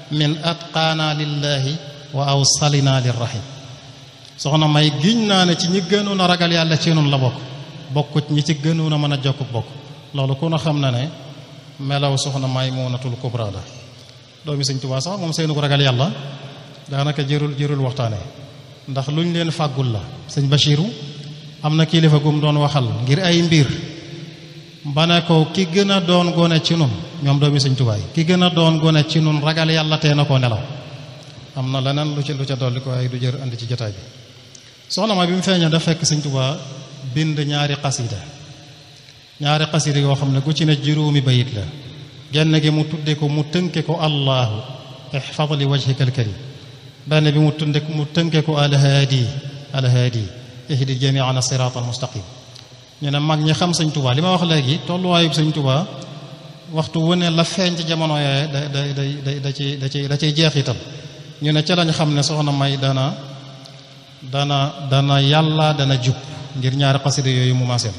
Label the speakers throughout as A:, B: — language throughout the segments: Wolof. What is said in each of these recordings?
A: min atqaana lillahi wa awsalina lirrahim soxna may giñ naa ne ci ñi gënoon a ragal yàlla ci nun la bokk bokkut ñi ci gënoon a mën a jokk bokk loolu ku na xam na ne melaw soxna Maymunatul Kubra la doomi Sëñ Tuubaa sax moom seenu ko ragal yàlla daanaka jërul jërul waxtaane ndax luñ leen fàggul la sëñ Bachiru am na kilifa gum doon waxal ngir ay mbir ba ne ko ki gën a doon gone ci nun ñoom doomi Sëñ Tuubaa yi ki gën a doon gone ci nun ragal yàlla tee na koo nelaw am na leneen lu ci lu ca dolli ko ay du jër andi ci jotaay bi soxna ma bi mu feeñee daf fekk Sëñ Tuubaa bind ñaari xasida ñaari xasida yoo xam ne gu ci ne juróomi bayit la genn gi mu tudde ko mu tënke ko allahu ihfad li wajhika alkarim benn bi mu tunde mu tënke ko alhaadi alhaadi ihdi jamiana sirat almustaqim ñu ne mag ñi xam sëñ Tuubaa li ma wax léegi tolluwaayub sëñ Tuubaa waxtu wu ne la feeñ ci jamono yooye da da da da ci da ci da ciy jeexital ñu ne ca lañ xam ne soxna may dana dana dana yàlla dana jub ngir ñaari xasida yooyu mu maaseel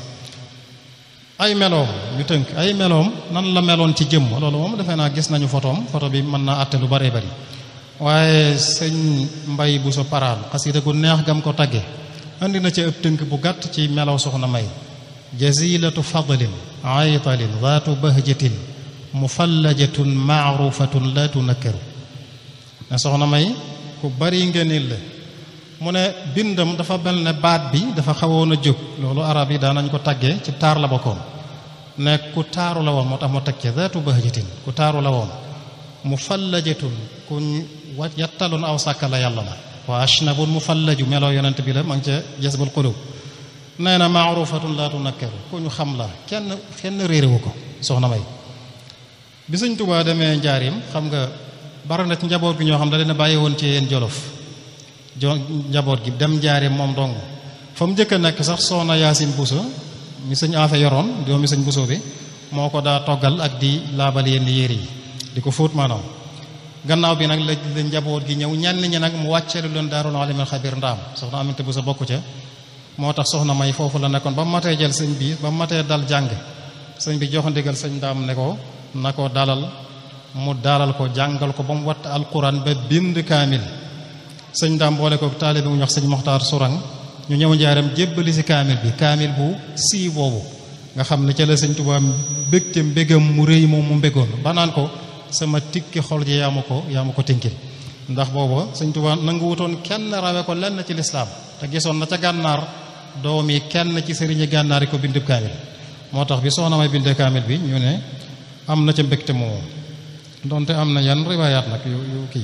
A: ay meloom ñu tënk ay meloom nan la meloon ci jëmm loolu moom defe naa gis nañu photoom photo bi mën naa àtte lu bare bari waaye sëñ mbay bu so paraan xasida gu neex gam ko tagge andi na ci ëpp tënk bu gàtt ci melow soxna may jazilatu fadlin aytalin zaatu bahjatin mufallajatun maarufatun la tunakkaru ne soxna may ku bari ngëneel la mu ne bindam dafa mel ne baat bi dafa xawoon a jóg loolu arab yi daanañ ko taggee ci taar la bokkoon ne ku taaru la woon moo tax ma teg ci zaatu bahjatin ku taaru la woon mufallajatun kuñ wa yattaloon aw sàkka la yàlla la wa ashnabun mufallaju meloo yonent bi la ma ngi ca jasbul qulub nee na maarufatun laa tunakkaru ku ñu xam la kenn kenn réeréwu ko soxna may bi Sëñ Tuubaa demee njaarim xam nga bari na ci njaboot gi ñoo xam da leen bàyyi woon ci yéen jolof jo njaboot gi dem njaarim moom dong fa mu njëkk a nekk sax soxna yaasin buso mi sëñ aafe yoroon doomi sëñ buso bi moo ko daa toggal ak di laabal yenn yére yi di ko fóot maanaam gannaaw bi nag la la njaboot gi ñëw ñenn ñi nag mu wàcceelu leen daarul alimul xabir ndaam soxna aminte buso bokku ca moo tax soxna may foofu la nekkoon ba mu matee jël sëñ bi ba mu matee dal jàng sëñ bi jox ndigal sëñ ndaam ne ko na ko dalal mu dalal ko jàngal ko ba mu watt alquran ba bind kaamil sëñ ndaam boole ko taalibe mu ñox sëñ moxtaar surang ñu ñëw njaaram jébbali si kaamil bi kaamil bu sii boobu nga xam ne ca la sëñ Tuubaa mbégte mbégam mu rëy moom mu mbégoon ba naan ko sama tikki xol ji yaa ma ko yaa ma ko tinkil ndax booba sëñ Tuubaa nangu wutoon kenn rawe ko lenn ci lislaam te gisoon na ca gànnaar doom yi kenn ci sëriñi gànnaar yi ko bindub kaamil moo tax bi soxna may bindee kaamil bi ñu ne am na ca mbégte moomu donte am na yan riwaayaat nag yu yu kii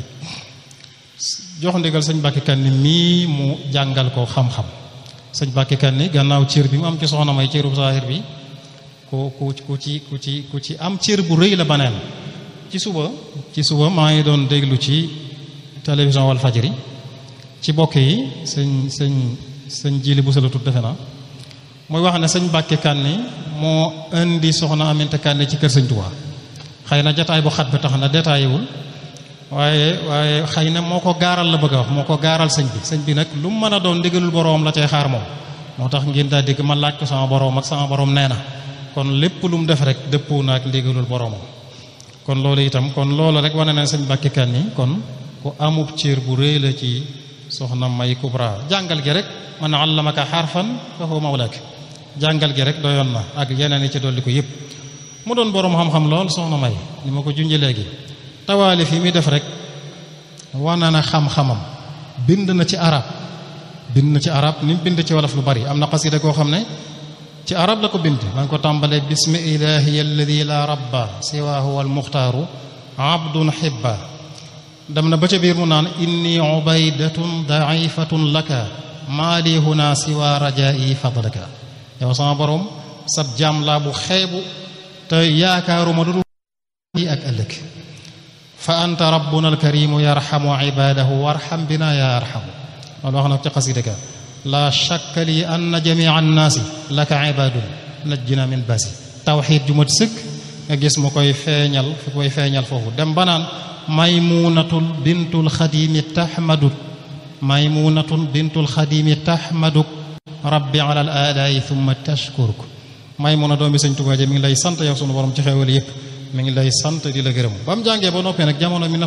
A: jox ndigal sëñ Mbàkke Kanni mii mu jàngal ko xam-xam sëñ Mbàkke Kanni gannaaw cër bi mu am ci soxna may cëru saahir bi ku ku ku ci ku ci ku ci am cër bu rëy la baneen ci suba ci suba maa ngi doon déglu ci télévision wal fajri ci bokk yi sëñ sëñ sëñ jili bu la tudd defe na muy wax ne sëñ Mbàkke Kanni moo indi soxna Aminta Kanni ci kër sëñ Tuubaa xëy na jataay bu xat bi tax na détaillé wul waaye waaye xëy na moo ko gaaral la bëgg a wax moo ko gaaral sëñ bi sëñ bi nag lu mu mën a doon ndigalul boroom la cay xaar moom moo tax ngeen daa dégg ma laaj ko sama boroom ak sama boroom nee na kon lépp lu mu def rek dëppoo na ak ndigalul boroomam kon loolu itam kon loolu rek wane na sëñ Mbàkke Kanni kon ku amub cër bu rëy la ci soxna May Kubra jàngal gi rek man allamaka xarfan fa huwa mawlak jàngal gi rek doyoon na ak yeneen yi ci dolli ko yëpp mu doon boroom xam-xam lool soxna May ni ma ko junjee léegi tawaali fi muy def rek wana na xam-xamam bind na ci arab bind na ci arab ni mu bind ci wolof lu bari am na xasida koo xam ne ci arab la ko bind maa ngi ko tàmbalee bismi ilahi alladi la rabba siwaahu wal muxtaaru abdun xibba dem na ba ca biir mu naan inni ubaydatun daifatun laka maali huna siwa rajai fadlaka yow sama borom sab jaam laa bu xeebu te yaakaaruma du yi ak ëllëg fa anta rabbuna alkarimu yarhamu ibadahu warham bina ya arhamu loolu wax na ci xasida ka la shakka li anna jamia annaasi laka ibadun najjina min basi tawxid ju mat sëkk nga gis mu koy feeñal fu koy feeñal foofu dem banaan maymunatul bintul xadimi tahmaduk maymunatul bintul xadimi tahmaduk rabbi ala al alaayi thumma tashkuruk maymuna doomi sëñ Tuubaa mi ngi lay sant yow sunu borom ci xewal yépp mi ngi lay sant di la gërëm ba mu jàngee ba noppee nag jamono mi